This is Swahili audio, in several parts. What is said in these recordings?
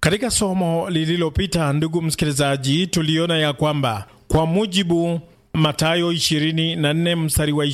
Katika somo lililopita, ndugu msikilizaji, tuliona ya kwamba kwa mujibu Mathayo 24 mstari wa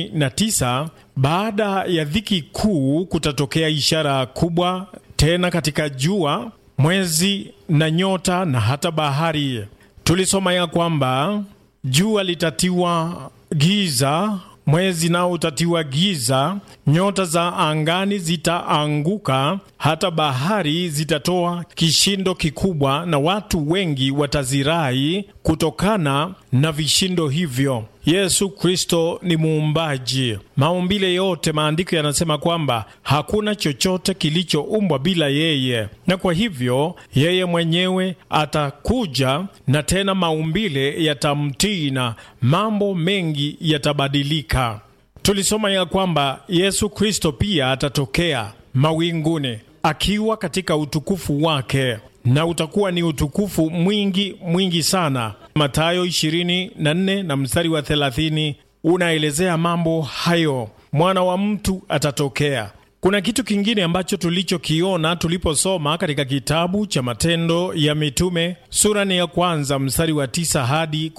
29, baada ya dhiki kuu kutatokea ishara kubwa tena katika jua, mwezi na nyota na hata bahari. Tulisoma ya kwamba jua litatiwa giza, mwezi nao utatiwa giza, nyota za angani zitaanguka, hata bahari zitatoa kishindo kikubwa, na watu wengi watazirai kutokana na vishindo hivyo. Yesu Kristo ni muumbaji maumbile yote. Maandiko yanasema kwamba hakuna chochote kilichoumbwa bila yeye, na kwa hivyo yeye mwenyewe atakuja na tena maumbile yatamtii na mambo mengi yatabadilika. Tulisoma ya kwamba Yesu Kristo pia atatokea mawinguni akiwa katika utukufu wake na utakuwa ni utukufu mwingi mwingi sana. Mathayo 24 na mstari wa 30 unaelezea mambo hayo. Mwana wa mtu atatokea. Kuna kitu kingine ambacho tulichokiona tuliposoma katika kitabu cha Matendo ya Mitume sura ni ya kwanza mstari wa 9 hadi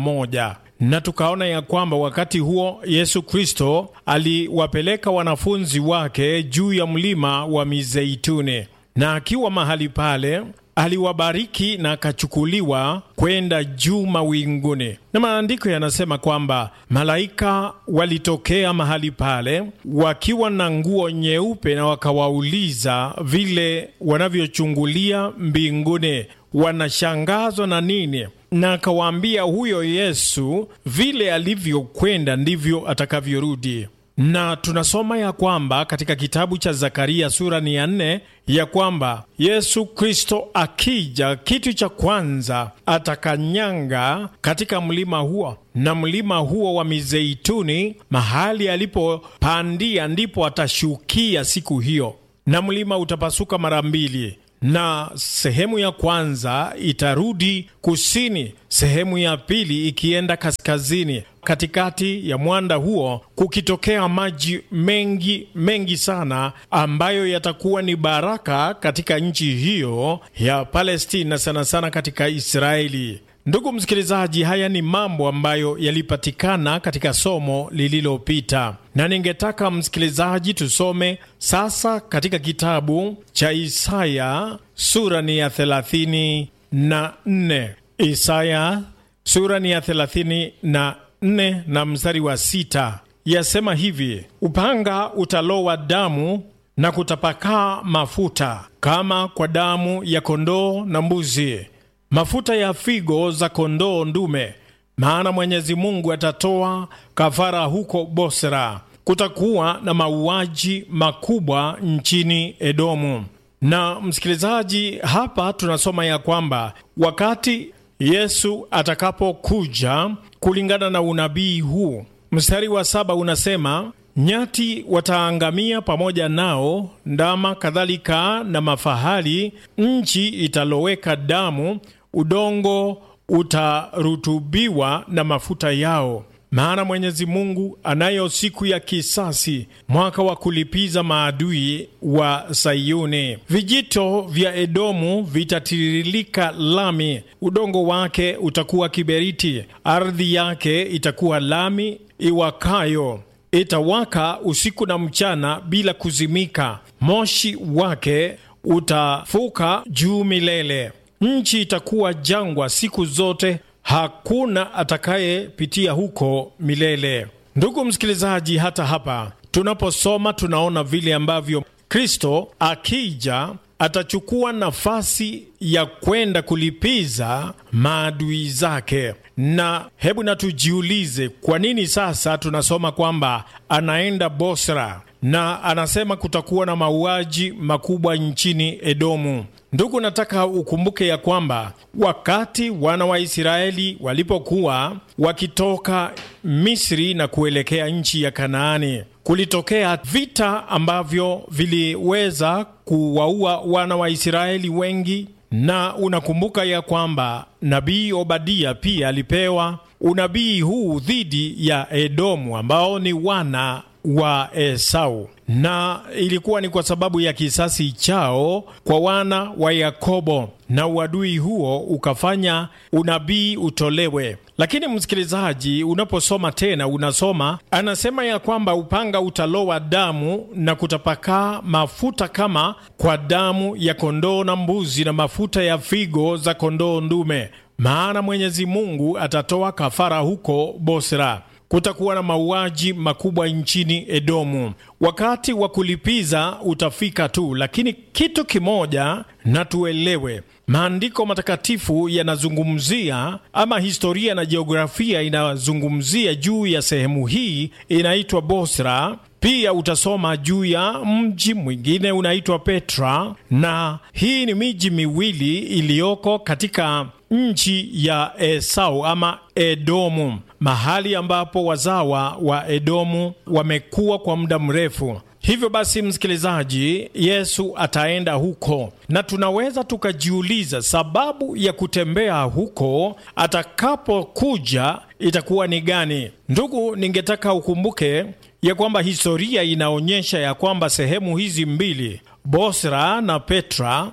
11 na tukaona ya kwamba wakati huo Yesu Kristo aliwapeleka wanafunzi wake juu ya mlima wa Mizeituni, na akiwa mahali pale aliwabariki na akachukuliwa kwenda juu mawinguni. Na maandiko yanasema kwamba malaika walitokea mahali pale wakiwa na nguo nyeupe, na wakawauliza vile wanavyochungulia mbinguni, wanashangazwa na nini? Na akawaambia huyo Yesu vile alivyokwenda ndivyo atakavyorudi na tunasoma ya kwamba katika kitabu cha Zakaria sura ni ya nne ya kwamba Yesu Kristo akija, kitu cha kwanza atakanyanga katika mlima huo, na mlima huo wa Mizeituni, mahali alipopandia ndipo atashukia siku hiyo, na mlima utapasuka mara mbili na sehemu ya kwanza itarudi kusini, sehemu ya pili ikienda kaskazini. Katikati ya mwanda huo kukitokea maji mengi mengi sana, ambayo yatakuwa ni baraka katika nchi hiyo ya Palestina, sana sana katika Israeli. Ndugu msikilizaji, haya ni mambo ambayo yalipatikana katika somo lililopita, na ningetaka msikilizaji tusome sasa katika kitabu cha Isaya sura ni ya thelathini na nne. Isaya sura ni ya thelathini na nne na mstari wa sita yasema hivi: upanga utalowa damu na kutapakaa mafuta kama kwa damu ya kondoo na mbuzi mafuta ya figo za kondoo ndume, maana Mwenyezi Mungu atatoa kafara huko Bosra. Kutakuwa na mauaji makubwa nchini Edomu. Na msikilizaji, hapa tunasoma ya kwamba wakati Yesu atakapokuja, kulingana na unabii huu, mstari wa saba unasema nyati wataangamia pamoja nao, ndama kadhalika na mafahali. Nchi italoweka damu, udongo utarutubiwa na mafuta yao. Maana Mwenyezi Mungu anayo siku ya kisasi, mwaka wa kulipiza maadui wa Sayuni. Vijito vya Edomu vitatiririka lami, udongo wake utakuwa kiberiti, ardhi yake itakuwa lami iwakayo itawaka usiku na mchana bila kuzimika, moshi wake utafuka juu milele. Nchi itakuwa jangwa siku zote, hakuna atakayepitia huko milele. Ndugu msikilizaji, hata hapa tunaposoma tunaona vile ambavyo Kristo akija atachukua nafasi ya kwenda kulipiza maadui zake. Na hebu na tujiulize, kwa nini sasa tunasoma kwamba anaenda Bosra na anasema kutakuwa na mauaji makubwa nchini Edomu? Ndugu, nataka ukumbuke ya kwamba wakati wana wa Israeli walipokuwa wakitoka Misri na kuelekea nchi ya Kanaani, kulitokea vita ambavyo viliweza kuwaua wana wa Israeli wengi, na unakumbuka ya kwamba nabii Obadia pia alipewa unabii huu dhidi ya Edomu ambao ni wana wa Esau na ilikuwa ni kwa sababu ya kisasi chao kwa wana wa Yakobo, na uadui huo ukafanya unabii utolewe. Lakini msikilizaji, unaposoma tena, unasoma anasema ya kwamba upanga utalowa damu na kutapakaa mafuta kama kwa damu ya kondoo na mbuzi na mafuta ya figo za kondoo ndume, maana Mwenyezi Mungu atatoa kafara huko Bosra. Kutakuwa na mauaji makubwa nchini Edomu. Wakati wa kulipiza utafika tu, lakini kitu kimoja na tuelewe, maandiko matakatifu yanazungumzia ama historia na jiografia inazungumzia juu ya sehemu hii inaitwa Bosra. Pia utasoma juu ya mji mwingine unaitwa Petra, na hii ni miji miwili iliyoko katika nchi ya Esau ama Edomu, mahali ambapo wazawa wa Edomu wamekuwa kwa muda mrefu. Hivyo basi, msikilizaji, Yesu ataenda huko, na tunaweza tukajiuliza sababu ya kutembea huko atakapokuja itakuwa ni gani? Ndugu, ningetaka ukumbuke ya kwamba historia inaonyesha ya kwamba sehemu hizi mbili, Bosra na Petra,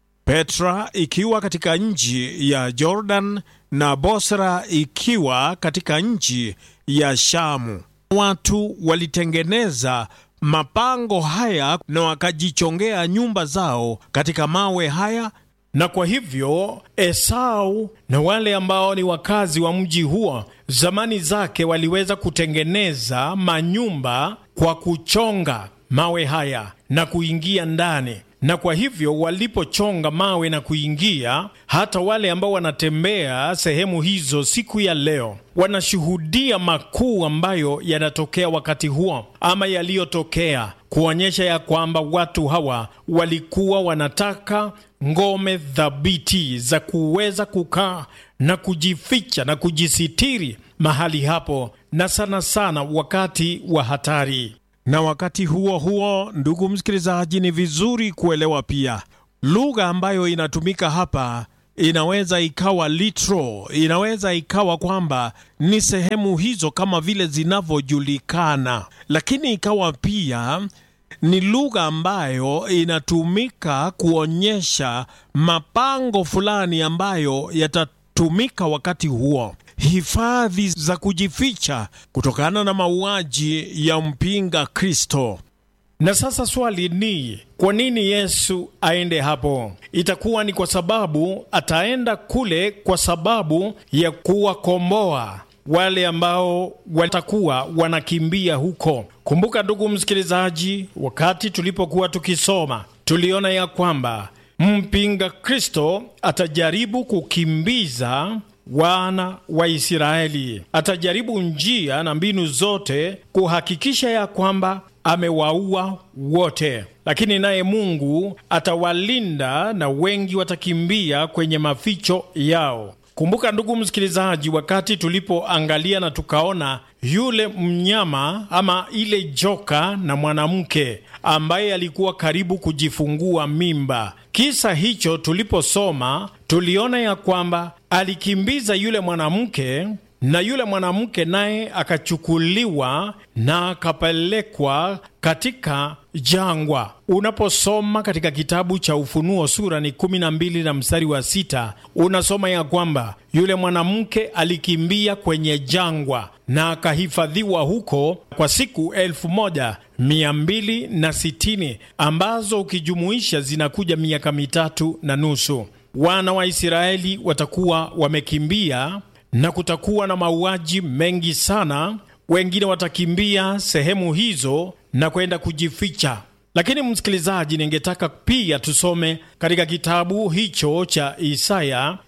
Petra ikiwa katika nchi ya Jordan na Bosra ikiwa katika nchi ya Shamu, watu walitengeneza mapango haya na wakajichongea nyumba zao katika mawe haya, na kwa hivyo Esau na wale ambao ni wakazi wa mji huo zamani zake waliweza kutengeneza manyumba kwa kuchonga mawe haya na kuingia ndani na kwa hivyo walipochonga mawe na kuingia, hata wale ambao wanatembea sehemu hizo siku ya leo wanashuhudia makuu ambayo yanatokea wakati huo ama yaliyotokea, kuonyesha ya kwamba watu hawa walikuwa wanataka ngome thabiti za kuweza kukaa na kujificha na kujisitiri mahali hapo, na sana sana wakati wa hatari na wakati huo huo, ndugu msikilizaji, ni vizuri kuelewa pia lugha ambayo inatumika hapa inaweza ikawa litro, inaweza ikawa kwamba ni sehemu hizo kama vile zinavyojulikana, lakini ikawa pia ni lugha ambayo inatumika kuonyesha mapango fulani ambayo yatatumika wakati huo hifadhi za kujificha kutokana na mauaji ya mpinga Kristo. Na sasa swali ni kwa nini Yesu aende hapo? Itakuwa ni kwa sababu ataenda kule kwa sababu ya kuwakomboa wale ambao watakuwa wanakimbia huko. Kumbuka ndugu msikilizaji, wakati tulipokuwa tukisoma tuliona ya kwamba mpinga Kristo atajaribu kukimbiza wana wa Israeli. Atajaribu njia na mbinu zote kuhakikisha ya kwamba amewaua wote, lakini naye Mungu atawalinda na wengi watakimbia kwenye maficho yao. Kumbuka ndugu msikilizaji, wakati tulipoangalia na tukaona yule mnyama ama ile joka na mwanamke ambaye alikuwa karibu kujifungua mimba, kisa hicho tuliposoma, tuliona ya kwamba alikimbiza yule mwanamke na yule mwanamke naye akachukuliwa na akapelekwa katika jangwa. Unaposoma katika kitabu cha Ufunuo sura ni kumi na mbili na mstari wa sita unasoma ya kwamba yule mwanamke alikimbia kwenye jangwa na akahifadhiwa huko kwa siku elfu moja mia mbili na sitini ambazo ukijumuisha zinakuja miaka mitatu na nusu. Wana wa Israeli watakuwa wamekimbia na kutakuwa na mauaji mengi sana. Wengine watakimbia sehemu hizo na kwenda kujificha. Lakini msikilizaji, ningetaka pia tusome katika kitabu hicho cha Isaya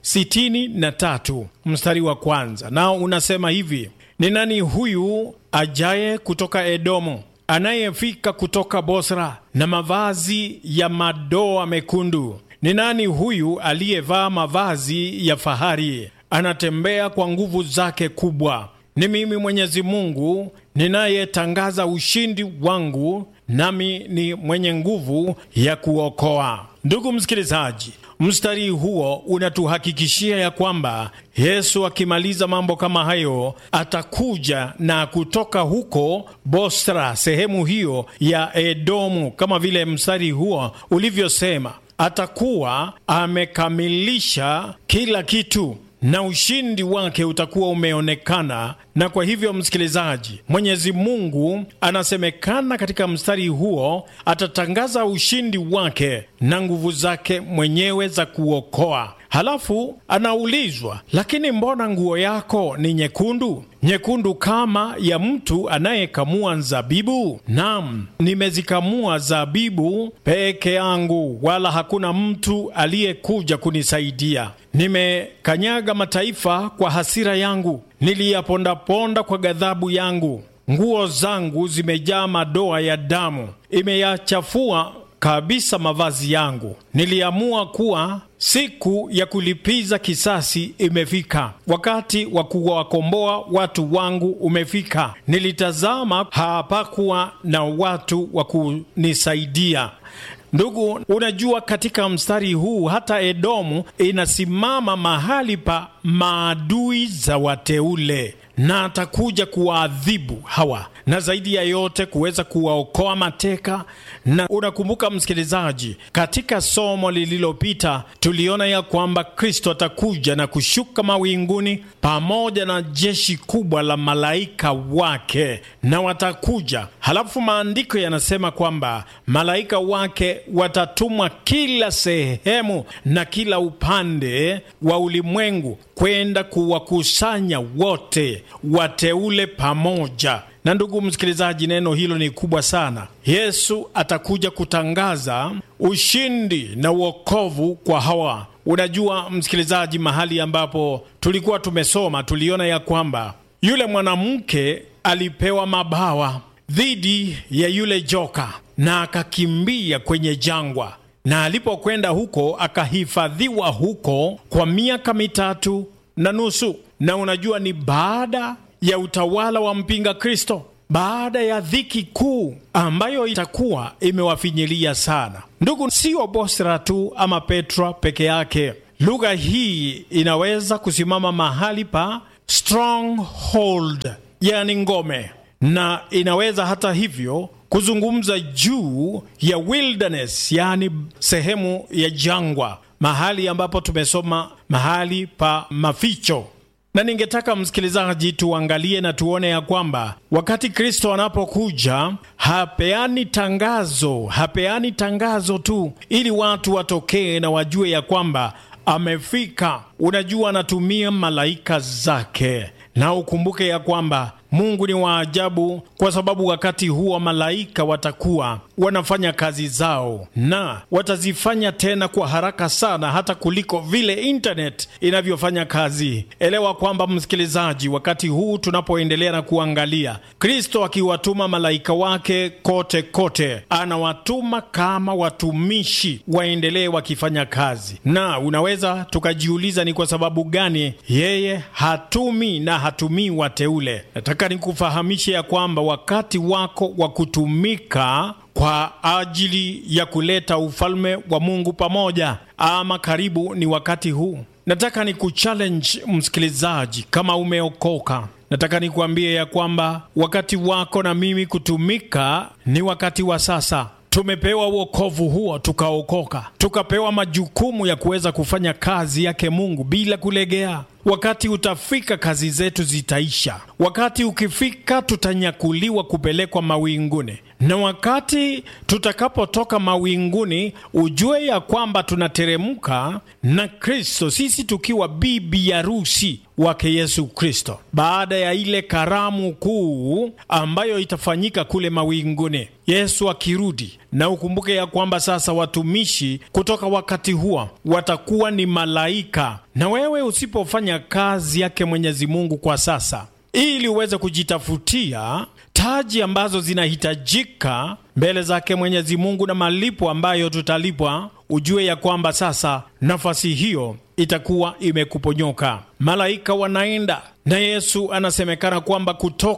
63 mstari wa kwanza, nao unasema hivi: ni nani huyu ajaye kutoka Edomu, anayefika kutoka Bosra na mavazi ya madoa mekundu? Ni nani huyu aliyevaa mavazi ya fahari, anatembea kwa nguvu zake kubwa? Ni mimi Mwenyezi Mungu ninayetangaza ushindi wangu, nami ni mwenye nguvu ya kuokoa. Ndugu msikilizaji, mstari huo unatuhakikishia ya kwamba Yesu akimaliza mambo kama hayo atakuja na kutoka huko Bosra, sehemu hiyo ya Edomu, kama vile mstari huo ulivyosema, atakuwa amekamilisha kila kitu na ushindi wake utakuwa umeonekana. Na kwa hivyo, msikilizaji, Mwenyezi Mungu anasemekana katika mstari huo atatangaza ushindi wake na nguvu zake mwenyewe za kuokoa. Halafu anaulizwa, lakini mbona nguo yako ni nyekundu? Nyekundu kama ya mtu anayekamua zabibu? Naam, nimezikamua zabibu peke yangu, wala hakuna mtu aliyekuja kunisaidia. Nimekanyaga mataifa kwa hasira yangu, niliyapondaponda kwa ghadhabu yangu. Nguo zangu zimejaa madoa ya damu, imeyachafua kabisa mavazi yangu. Niliamua kuwa siku ya kulipiza kisasi imefika, wakati wa kuwakomboa watu wangu umefika. Nilitazama, hapakuwa na watu wa kunisaidia. Ndugu, unajua katika mstari huu hata Edomu inasimama mahali pa maadui za wateule na atakuja kuwaadhibu hawa na zaidi ya yote kuweza kuwaokoa mateka. Na unakumbuka msikilizaji, katika somo lililopita tuliona ya kwamba Kristo atakuja na kushuka mawinguni pamoja na jeshi kubwa la malaika wake, na watakuja. Halafu maandiko yanasema kwamba malaika wake watatumwa kila sehemu na kila upande wa ulimwengu kwenda kuwakusanya wote wateule pamoja. Na ndugu msikilizaji, neno hilo ni kubwa sana. Yesu atakuja kutangaza ushindi na uokovu kwa hawa. Unajua msikilizaji, mahali ambapo tulikuwa tumesoma, tuliona ya kwamba yule mwanamke alipewa mabawa dhidi ya yule joka na akakimbia kwenye jangwa na alipokwenda huko akahifadhiwa huko kwa miaka mitatu na nusu. Na unajua ni baada ya utawala wa mpinga Kristo, baada ya dhiki kuu ambayo itakuwa imewafinyilia sana. Ndugu, sio Bosra tu ama Petra peke yake. Lugha hii inaweza kusimama mahali pa stronghold, yani ngome, na inaweza hata hivyo kuzungumza juu ya wilderness, yaani sehemu ya jangwa, mahali ambapo tumesoma mahali pa maficho. Na ningetaka msikilizaji, tuangalie na tuone ya kwamba wakati Kristo anapokuja hapeani tangazo, hapeani tangazo tu ili watu watokee na wajue ya kwamba amefika. Unajua, anatumia malaika zake, na ukumbuke ya kwamba Mungu ni wa ajabu, kwa sababu wakati huo malaika watakuwa wanafanya kazi zao na watazifanya tena kwa haraka sana, hata kuliko vile internet inavyofanya kazi. Elewa kwamba msikilizaji, wakati huu tunapoendelea na kuangalia Kristo akiwatuma malaika wake kote kote, anawatuma kama watumishi waendelee wakifanya kazi, na unaweza tukajiuliza ni kwa sababu gani yeye hatumi na hatumii wateule. Nataka nikufahamishe ya kwamba wakati wako wa kutumika kwa ajili ya kuleta ufalme wa Mungu pamoja ama karibu ni wakati huu. Nataka ni kuchallenge msikilizaji, kama umeokoka, nataka nikuambie ya kwamba wakati wako na mimi kutumika ni wakati wa sasa. Tumepewa uokovu huo, tukaokoka, tukapewa majukumu ya kuweza kufanya kazi yake Mungu bila kulegea. Wakati utafika, kazi zetu zitaisha. Wakati ukifika, tutanyakuliwa kupelekwa mawinguni, na wakati tutakapotoka mawinguni, ujue ya kwamba tunateremka na Kristo, sisi tukiwa bibi harusi wake Yesu Kristo, baada ya ile karamu kuu ambayo itafanyika kule mawinguni, Yesu akirudi. Na ukumbuke ya kwamba sasa watumishi kutoka wakati huo watakuwa ni malaika, na wewe usipofanya kazi yake Mwenyezi Mungu kwa sasa, ili uweze kujitafutia taji ambazo zinahitajika mbele zake Mwenyezi Mungu na malipo ambayo tutalipwa, ujue ya kwamba sasa nafasi hiyo itakuwa imekuponyoka. Malaika wanaenda na Yesu anasemekana kwamba kutoka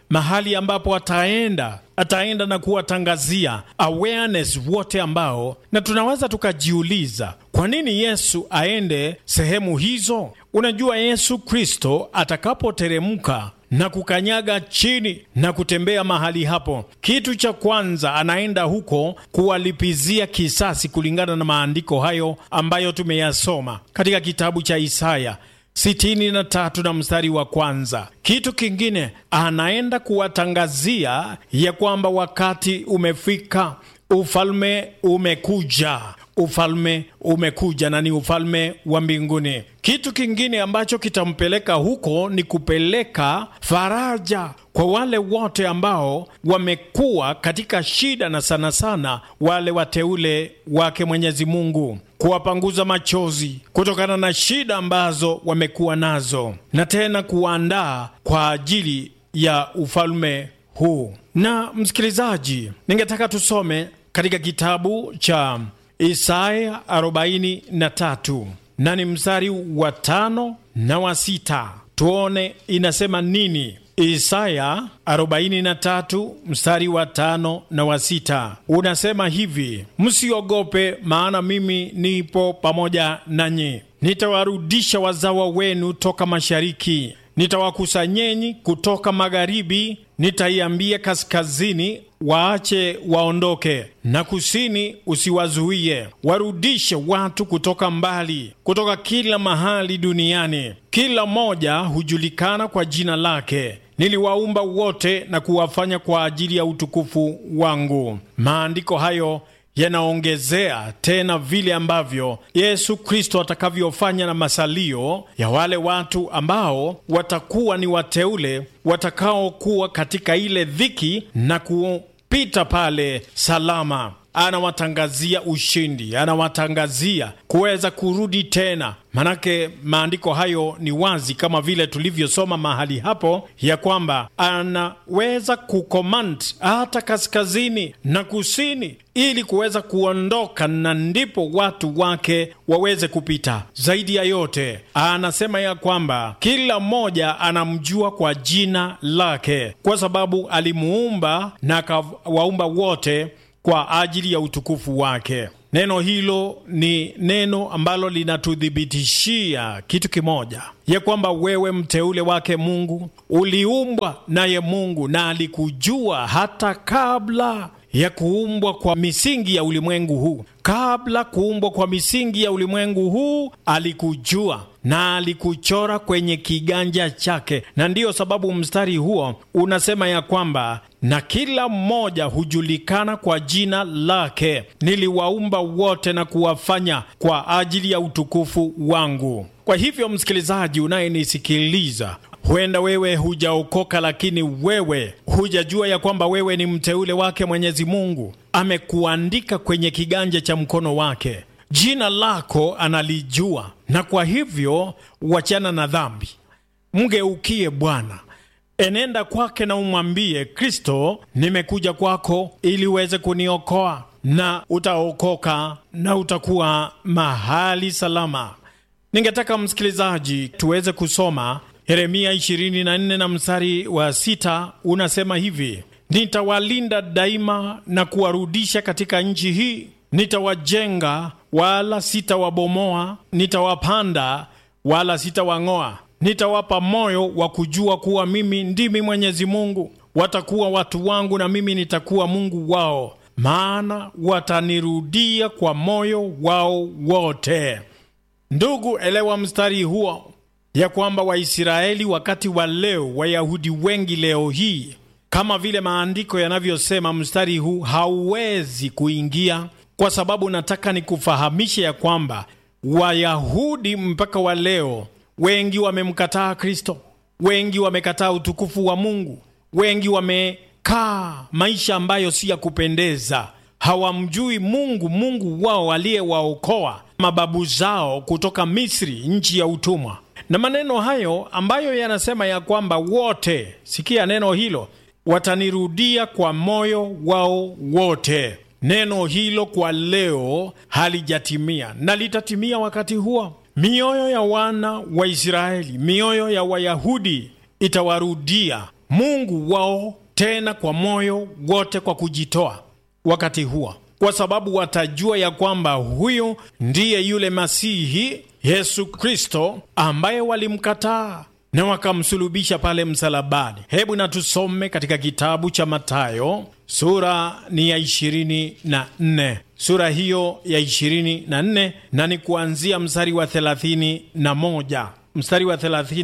mahali ambapo ataenda ataenda na kuwatangazia awareness wote ambao, na tunaweza tukajiuliza kwa nini Yesu aende sehemu hizo. Unajua, Yesu Kristo atakapoteremka na kukanyaga chini na kutembea mahali hapo, kitu cha kwanza anaenda huko kuwalipizia kisasi, kulingana na maandiko hayo ambayo tumeyasoma katika kitabu cha Isaya sitini na tatu na mstari wa kwanza. Kitu kingine anaenda kuwatangazia ya kwamba wakati umefika, ufalme umekuja, ufalme umekuja na ni ufalme wa mbinguni. Kitu kingine ambacho kitampeleka huko ni kupeleka faraja kwa wale wote ambao wamekuwa katika shida, na sana sana wale wateule wake Mwenyezi Mungu, kuwapanguza machozi kutokana na shida ambazo wamekuwa nazo, na tena kuwaandaa kwa ajili ya ufalme huu. Na msikilizaji, ningetaka tusome katika kitabu cha Isaya 43 na ni mstari wa tano na wa sita, tuone inasema nini. Isaya 43 mstari wa tano na wa sita unasema hivi: msiogope, maana mimi nipo pamoja nanyi, nitawarudisha wazawa wenu toka mashariki, nitawakusanyeni kutoka magharibi, nitaiambia kaskazini waache waondoke, na kusini usiwazuie. Warudishe watu kutoka mbali, kutoka kila mahali duniani, kila mmoja hujulikana kwa jina lake. Niliwaumba wote na kuwafanya kwa ajili ya utukufu wangu. Maandiko hayo yanaongezea tena vile ambavyo Yesu Kristo atakavyofanya na masalio ya wale watu ambao watakuwa ni wateule watakaokuwa katika ile dhiki na kupita pale salama. Anawatangazia ushindi, anawatangazia kuweza kurudi tena. Manake maandiko hayo ni wazi, kama vile tulivyosoma mahali hapo, ya kwamba anaweza kukomand hata kaskazini na kusini, ili kuweza kuondoka, na ndipo watu wake waweze kupita. Zaidi ya yote, anasema ya kwamba kila mmoja anamjua kwa jina lake, kwa sababu alimuumba na akawaumba wote kwa ajili ya utukufu wake. Neno hilo ni neno ambalo linatuthibitishia kitu kimoja, ya kwamba wewe mteule wake Mungu, uliumbwa naye Mungu na alikujua hata kabla ya kuumbwa kwa misingi ya ulimwengu huu. Kabla kuumbwa kwa misingi ya ulimwengu huu alikujua na alikuchora kwenye kiganja chake, na ndiyo sababu mstari huo unasema ya kwamba na kila mmoja hujulikana kwa jina lake. Niliwaumba wote na kuwafanya kwa ajili ya utukufu wangu. Kwa hivyo, msikilizaji unayenisikiliza, huenda wewe hujaokoka, lakini wewe hujajua ya kwamba wewe ni mteule wake Mwenyezi Mungu. Amekuandika kwenye kiganja cha mkono wake, jina lako analijua, na kwa hivyo wachana na dhambi, mgeukie Bwana. Enenda kwake na umwambie Kristo, nimekuja kwako ili uweze kuniokoa, na utaokoka na utakuwa mahali salama. Ningetaka msikilizaji, tuweze kusoma Yeremia 24 na mstari wa sita unasema hivi: nitawalinda daima na kuwarudisha katika nchi hii, nitawajenga wala sitawabomoa, nitawapanda wala sitawang'oa nitawapa moyo wa kujua kuwa mimi ndimi Mwenyezi Mungu. Watakuwa watu wangu na mimi nitakuwa Mungu wao, maana watanirudia kwa moyo wao wote. Ndugu, elewa mstari huo ya kwamba Waisraeli wakati wa leo, Wayahudi wengi leo hii, kama vile maandiko yanavyosema, mstari huu hauwezi kuingia, kwa sababu nataka nikufahamishe ya kwamba Wayahudi mpaka wa leo wengi wamemkataa Kristo, wengi wamekataa utukufu wa Mungu, wengi wamekaa maisha ambayo si ya kupendeza. Hawamjui Mungu, Mungu wao aliyewaokoa mababu zao kutoka Misri, nchi ya utumwa. Na maneno hayo ambayo yanasema ya kwamba wote, sikia neno hilo, watanirudia kwa moyo wao wote. Neno hilo kwa leo halijatimia na litatimia wakati huo. Mioyo ya wana wa Israeli, mioyo ya Wayahudi itawarudia Mungu wao tena kwa moyo wote kwa kujitoa wakati huo, kwa sababu watajua ya kwamba huyu ndiye yule Masihi Yesu Kristo ambaye walimkataa na wakamsulubisha pale msalabani. Hebu na tusome katika kitabu cha Mathayo sura ni ya ishirini na nne sura hiyo ya ishirini na nne na ni kuanzia mstari wa thelathini na moja mstari wa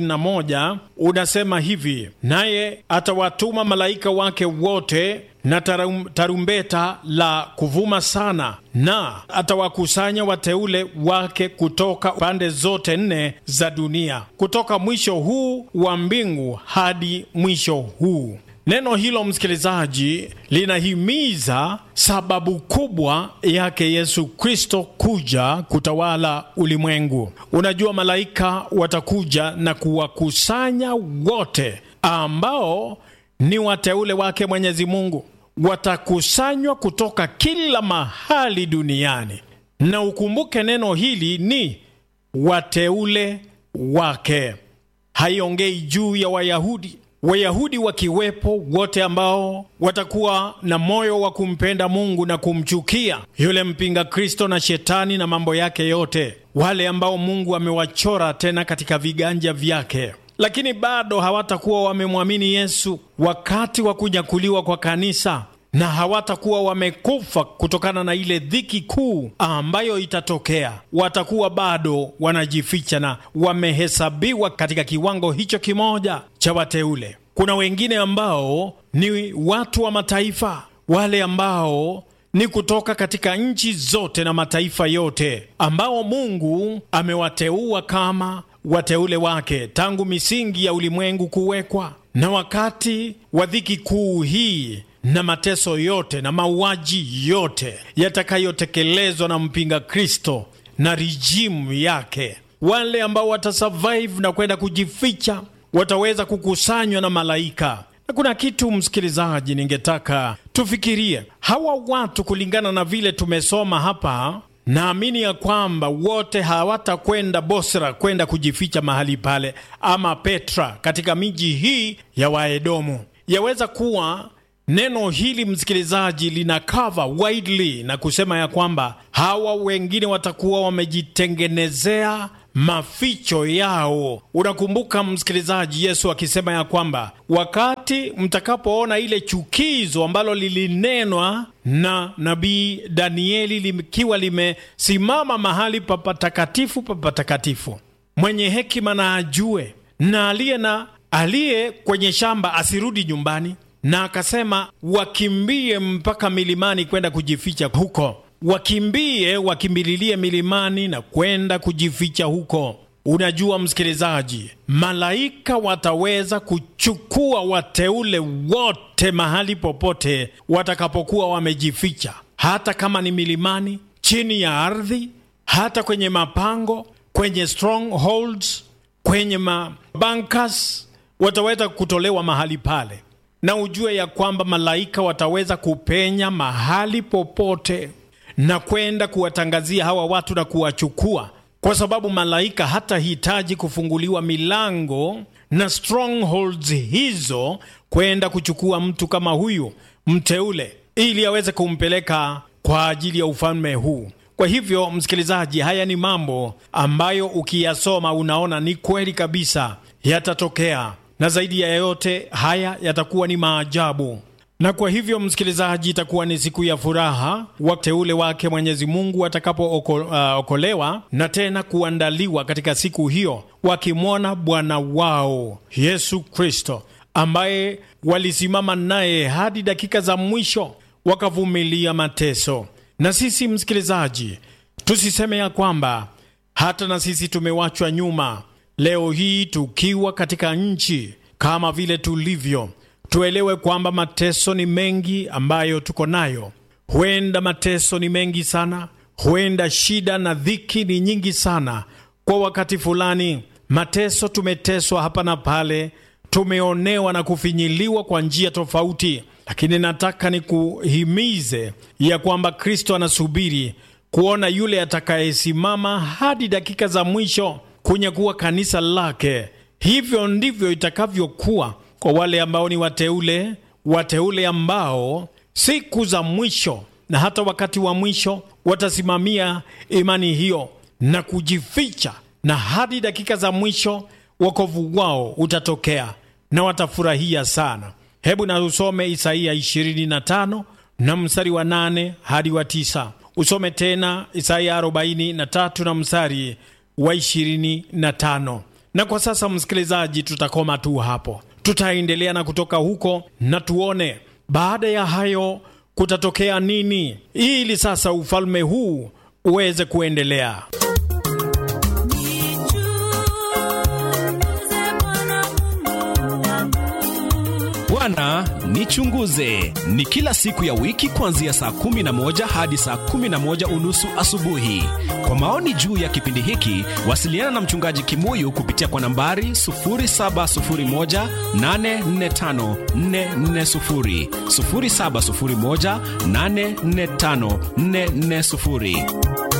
31 unasema hivi: naye atawatuma malaika wake wote na tarum, tarumbeta la kuvuma sana, na atawakusanya wateule wake kutoka pande zote nne za dunia, kutoka mwisho huu wa mbingu hadi mwisho huu. Neno hilo msikilizaji, linahimiza sababu kubwa yake Yesu Kristo kuja kutawala ulimwengu. Unajua, malaika watakuja na kuwakusanya wote ambao ni wateule wake Mwenyezi Mungu, watakusanywa kutoka kila mahali duniani, na ukumbuke neno hili ni wateule wake, haiongei juu ya Wayahudi. Wayahudi wakiwepo wote ambao watakuwa na moyo wa kumpenda Mungu na kumchukia yule mpinga Kristo na shetani na mambo yake yote, wale ambao Mungu amewachora tena katika viganja vyake, lakini bado hawatakuwa wamemwamini Yesu wakati wa kunyakuliwa kwa kanisa, na hawatakuwa wamekufa kutokana na ile dhiki kuu ambayo itatokea. Watakuwa bado wanajificha na wamehesabiwa katika kiwango hicho kimoja cha wateule. Kuna wengine ambao ni watu wa mataifa, wale ambao ni kutoka katika nchi zote na mataifa yote, ambao Mungu amewateua kama wateule wake tangu misingi ya ulimwengu kuwekwa. Na wakati wa dhiki kuu hii na mateso yote na mauaji yote yatakayotekelezwa na mpinga Kristo na rijimu yake, wale ambao watasurvive na kwenda kujificha wataweza kukusanywa na malaika. Na kuna kitu msikilizaji, ningetaka tufikirie hawa watu, kulingana na vile tumesoma hapa, naamini ya kwamba wote hawatakwenda Bosra kwenda kujificha mahali pale, ama Petra katika miji hii ya Waedomu. Yaweza kuwa neno hili msikilizaji, lina cover widely na kusema ya kwamba hawa wengine watakuwa wamejitengenezea maficho yao. Unakumbuka msikilizaji, Yesu akisema ya kwamba wakati mtakapoona ile chukizo ambalo lilinenwa na nabii Danieli likiwa limesimama mahali pa patakatifu pa patakatifu, mwenye hekima na ajue, na aliye na aliye kwenye shamba asirudi nyumbani na akasema wakimbie mpaka milimani kwenda kujificha huko, wakimbie wakimbililie milimani na kwenda kujificha huko. Unajua msikilizaji, malaika wataweza kuchukua wateule wote mahali popote watakapokuwa wamejificha, hata kama ni milimani, chini ya ardhi, hata kwenye mapango, kwenye strongholds, kwenye mabankas, wataweza kutolewa mahali pale na ujue ya kwamba malaika wataweza kupenya mahali popote na kwenda kuwatangazia hawa watu na kuwachukua, kwa sababu malaika hatahitaji kufunguliwa milango na strongholds hizo kwenda kuchukua mtu kama huyu mteule, ili aweze kumpeleka kwa ajili ya ufalme huu. Kwa hivyo, msikilizaji, haya ni mambo ambayo ukiyasoma unaona ni kweli kabisa yatatokea na zaidi ya yote haya yatakuwa ni maajabu. Na kwa hivyo, msikilizaji, itakuwa ni siku ya furaha wateule wake Mwenyezi Mungu watakapookolewa uh, na tena kuandaliwa katika siku hiyo, wakimwona Bwana wao Yesu Kristo ambaye walisimama naye hadi dakika za mwisho, wakavumilia mateso. Na sisi msikilizaji, tusiseme ya kwamba hata na sisi tumewachwa nyuma. Leo hii tukiwa katika nchi kama vile tulivyo, tuelewe kwamba mateso ni mengi ambayo tuko nayo. Huenda mateso ni mengi sana, huenda shida na dhiki ni nyingi sana. Kwa wakati fulani, mateso tumeteswa hapa na pale, tumeonewa na kufinyiliwa kwa njia tofauti, lakini nataka nikuhimize ya kwamba Kristo anasubiri kuona yule atakayesimama hadi dakika za mwisho kunyakuwa kanisa lake. Hivyo ndivyo itakavyokuwa kwa wale ambao ni wateule, wateule ambao siku za mwisho na hata wakati wa mwisho watasimamia imani hiyo na kujificha, na hadi dakika za mwisho wokovu wao utatokea na watafurahia sana. Hebu na usome Isaia 25 na mstari wa 8 hadi wa 9. Usome tena Isaia 43 na mstari wa 25. Na kwa sasa, msikilizaji, tutakoma tu hapo, tutaendelea na kutoka huko na tuone baada ya hayo kutatokea nini, ili sasa ufalme huu uweze kuendelea. Bwana nichunguze ni kila siku ya wiki kuanzia saa kumi na moja hadi saa kumi na moja unusu asubuhi. Kwa maoni juu ya kipindi hiki, wasiliana na mchungaji Kimuyu kupitia kwa nambari 0701845440, 0701845440.